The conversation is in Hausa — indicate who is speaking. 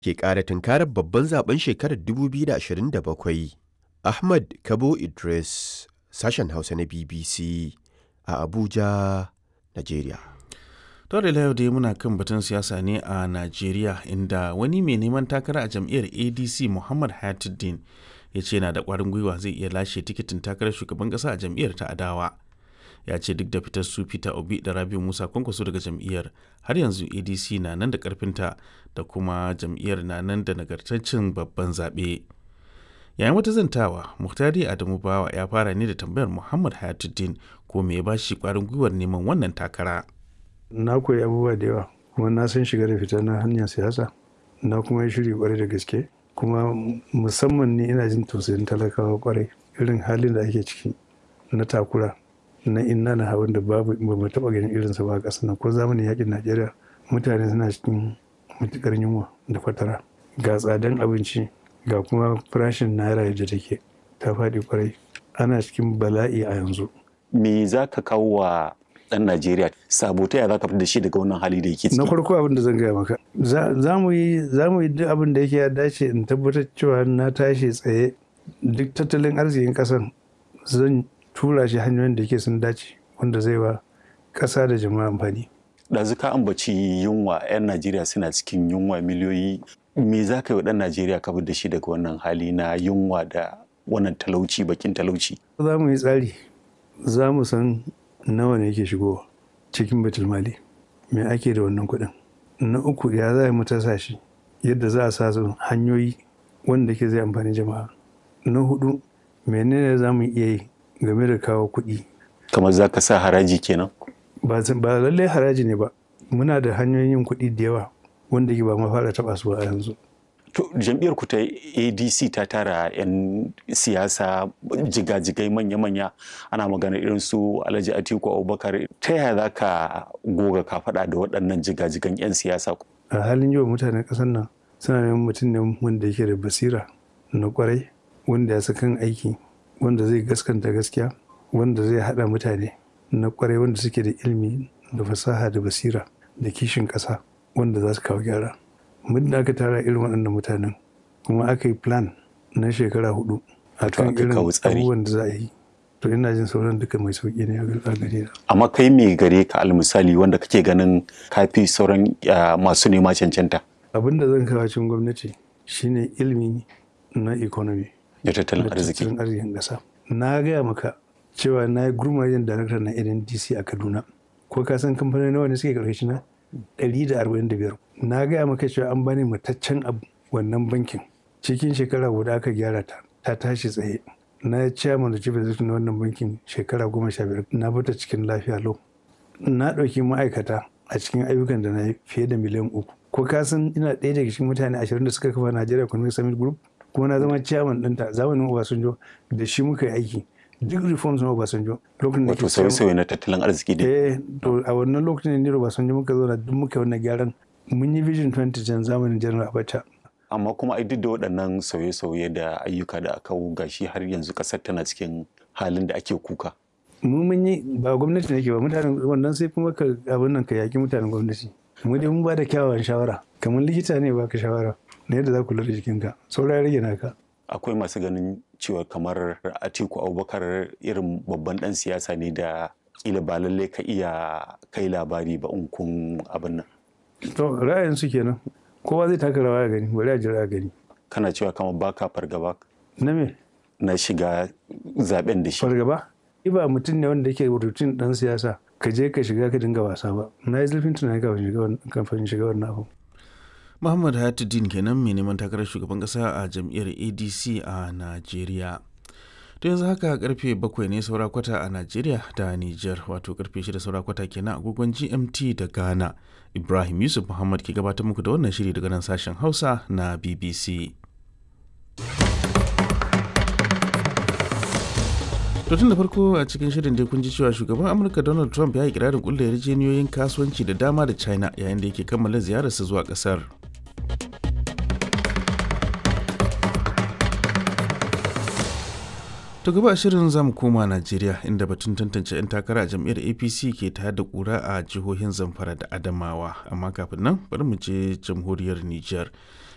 Speaker 1: ke ƙara tunkarar babban zaben shekarar 2027. Ahmad Kabo Idris, sashen Hausa na BBC a Abuja, Najeriya.
Speaker 2: To da yau dai muna kan batun siyasa ne a Najeriya inda wani mai neman takara a jam'iyyar ADC Muhammad Hayatuddin ya ce yana da ƙwarin gwiwa zai iya lashe tikitin takarar shugaban ƙasa a jam'iyyar ta adawa. Ya ce duk da fitar su Peter Obi da Rabiu Musa Kwankwaso daga jam'iyyar har yanzu ADC na nan da ƙarfinta da kuma jam'iyyar na nan da nagartaccen babban zaɓe. yayin wata zantawa muhtari adamu bawa ya fara ne da tambayar muhammad hayatuddin ko me ya bashi kwarin gwiwar neman wannan takara
Speaker 3: na koyi abubuwa da yawa kuma na san shiga da fita na hanyar siyasa na kuma yi shiri kwarai da gaske kuma musamman ni ina jin tausayin talakawa kwarai irin halin da ake ciki na takura na inna na hawan da babu ba mu taba ganin irinsa ba a ƙasar nan ko zamanin yakin najeriya mutane suna cikin matukar yunwa da fatara ga tsadan abinci ga kuma farashin naira yadda take ta faɗi kwarai ana cikin bala'i a yanzu
Speaker 4: me za ka kawo wa ɗan najeriya sabo ta za ka fi da shi daga wannan hali da yake ciki
Speaker 3: na farko abin da zan gaya maka za mu yi duk abin da yake ya dace in tabbatar cewa na tashi tsaye duk tattalin arzikin ƙasar zan tura shi hanyoyin da yake sun dace wanda zai wa ƙasa da jama'a amfani
Speaker 4: ɗazu ka ambaci yunwa 'yan najeriya suna cikin yunwa miliyoyi me za ka yi wa ɗan najeriya ka da shi daga wannan hali na yunwa da wannan talauci bakin talauci
Speaker 3: za mu yi tsari za mu san nawa ne yake shigowa cikin batul mali me ake da wannan kuɗin na uku ya za mu tasa shi yadda za a sa su hanyoyi wanda ke zai amfani jama'a na hudu menene za mu iya yi game da kawo kuɗi
Speaker 4: kamar za ka sa haraji kenan
Speaker 3: ba lallai haraji ne ba muna da hanyoyin yin kuɗi da yawa wanda ke ba ma fara taɓa su a yanzu.
Speaker 4: To jam'iyyar ku ta ADC ta tara 'yan siyasa jigajigai manya-manya ana magana irin su Alhaji Atiku Abubakar ta yaya za ka goga ka faɗa da waɗannan jigajigan 'yan siyasa?
Speaker 3: A halin yau mutanen ƙasar nan suna neman mutum ne wanda yake da basira na kwarai wanda ya kan aiki wanda zai gaskanta gaskiya wanda zai haɗa mutane na kwarai wanda suke da ilimi da fasaha da basira da kishin ƙasa. wanda za su kawo gyara muddin aka tara irin waɗannan mutanen kuma aka yi plan na shekara hudu a kan irin abubuwan da za a yi to ina jin sauran duka mai sauƙi ne a gare na
Speaker 4: amma kai me gare ka almisali wanda kake ganin kafi sauran masu nema cancanta
Speaker 3: abin da zan kawo cikin gwamnati shine ilimi na economy
Speaker 4: da tattalin arziki
Speaker 3: tattalin arzikin ƙasa na gaya maka cewa na yi gurmajen darakta na ndc a kaduna ko ka san kamfanoni nawa ne suke karkashi na 145 na gaya maka cewa an bani mataccen abu wannan bankin cikin shekara guda aka gyara ta ta tashi tsaye na chairman da chief executive na wannan bankin shekara goma sha biyar na bata cikin lafiya lau na ɗauki ma'aikata a cikin ayyukan da na yi fiye da miliyan uku ko ka san ina ɗaya daga cikin mutane ashirin da suka kafa Nigeria Economic Summit Group kuma na zama chairman ɗinta zamanin Obasanjo da shi muka yi aiki duk reforms na Obasanjo
Speaker 4: lokacin da wato sauye-sauye na tattalin arziki ne
Speaker 3: eh to a wannan lokacin ne Obasanjo muka zo da duk muka wannan gyaran mun yi vision 2010 zamanin General Abacha
Speaker 4: amma kuma ai duk da waɗannan sauye-sauye da ayyuka da aka gashi har yanzu ƙasar tana cikin halin da ake kuka
Speaker 3: mu mun yi ba gwamnati nake ba mutanen wannan sai kuma ka abin nan ka yaki mutanen gwamnati mu dai mun ba da kyawawan shawara kamar likita ne baka shawara na yadda za ku lura jikinka saura ya rage naka
Speaker 4: akwai masu ganin cewa kamar atiku abubakar irin babban dan siyasa ne da kila ba lallai ka iya kai labari ba in kun abin nan
Speaker 3: to ra'ayin su kenan kowa zai taka rawa ya gani bari a jira gani
Speaker 4: kana cewa kamar baka fargaba
Speaker 3: na me
Speaker 4: na shiga zaben da shi
Speaker 3: fargaba ba mutum ne wanda yake rutin dan siyasa ka je ka shiga ka dinga wasa ba na yi zurfin tunani kafin shiga wannan abu
Speaker 2: Muhammad Hayatuddin kenan mai neman takarar shugaban kasa a jam'iyyar ADC a Najeriya. To yanzu haka karfe bakwai ne saura kwata a Najeriya da Nijar wato karfe shida saura kwata kenan agogon GMT da Ghana. Ibrahim Yusuf Muhammad ke gabatar muku da wannan shiri daga nan sashen Hausa na BBC. To tun da farko a cikin shirin dai kun ji cewa shugaban Amurka Donald Trump ya yi kirarin kulle yarjejeniyoyin kasuwanci da dama da China yayin da yake kammala ziyararsa zuwa kasar. To gaba shirin zamu koma Najeriya inda batun tantance 'yan takara a jam'iyyar APC ke tayar da kura a jihohin Zamfara da Adamawa amma kafin nan bari mu je jamhuriyar Nijar